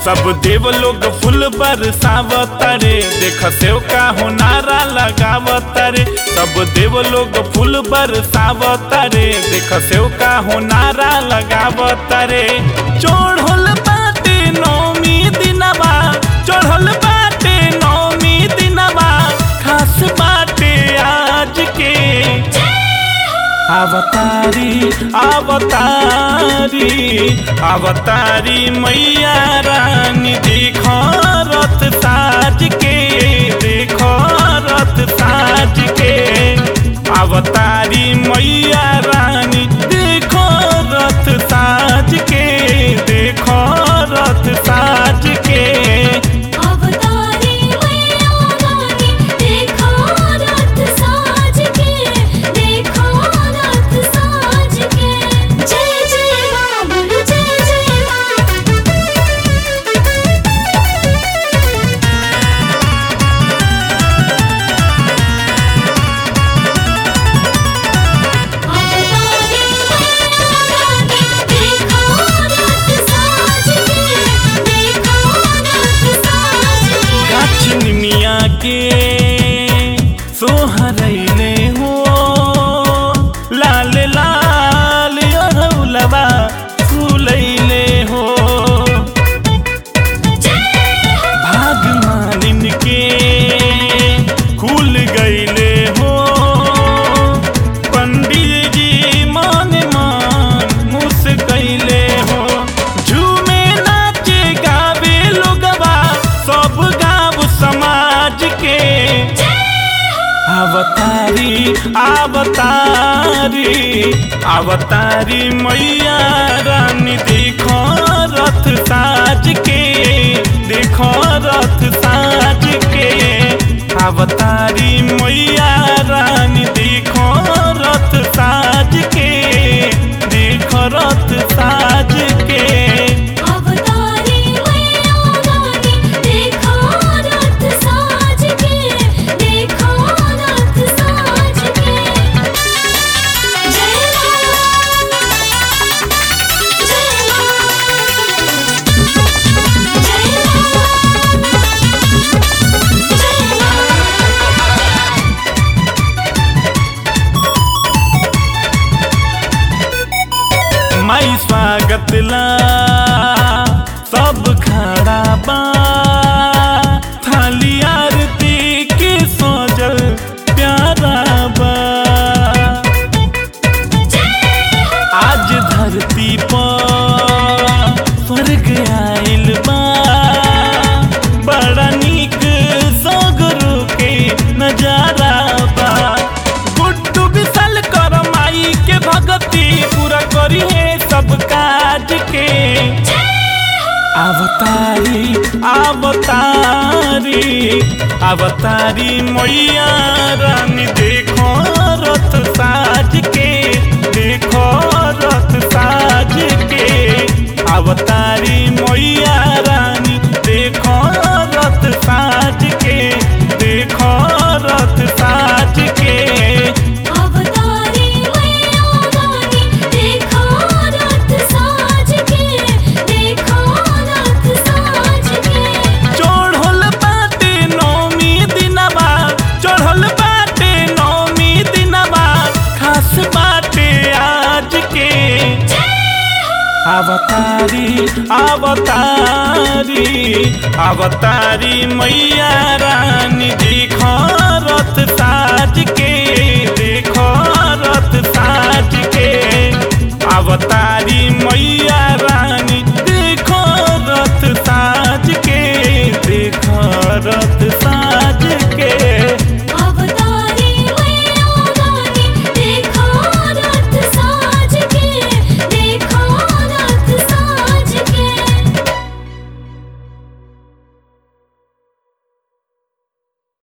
सब देव लोग फूल बरसावतारे देख सेव का हो नारा लगावतारे सब देव लोग फूल बरसावतारे देख सेव का हो नारा लगावतारे चढ़ल बाटे नौमी दिनवा चढ़ल बाटे नौमी दिनवा खास बाटे आज के अवतारी अवतारी अवतारी मैया रानी देखो रथ साज के देखो रथ साज के अवतारी मैया रानी देखो रथ साज के देखो रथ साज के अवतारी मैया रानी देखो रथ साज के देखो रथ साज के जय जय मां बोलो जय जय मां अवतारी मैया रानी देखो रथ साज के देखो रथ साज के गाछिन मिया के सोहरैले हो लाल लाल अरौलबा फूलैले हो भाग मालिन के खुल गईले हो पंडित जी मन मान मुस्कैले हो झूमे नाचे गावे लोगवा सब गाँव समाज के अवतारी अवतारी अवतारी मैया रानी देखो रथ साज के देखो रथ साज के अवतारी मैया रानी देखो रथ साज के देखो रथ साज के अवतारी मैया रानी देखो रथ साज के देखो रथ साज के जय मां जय मां जय माई स्वागत ला सब खड़ा बा थाली आरती के सजल प्यारा बा आज धरती पर स्वर्ग आइल बा बड़ा नीक सगरो के नजारा बा गुड्डू विशाल कर माई के भगती पूरा करी है सब काज के अवतारी अवतारी अवतारी मैया रानी देखो रथ साज के देखो रथ साज के अवतारी मैया रानी देखो रथ साज के देखो रथ साज के अवतारी मैया रानी देखो रथ साज के देखो रथ साज के चढ़ल बाटे नौमी दिनवा चढ़ल बाटे नौमी दिनवा खास बाटे आज के अवतारी अवतारी अवतारी मैया रानी देखो रथ साज के देखो रथ साज के अवतारी मैया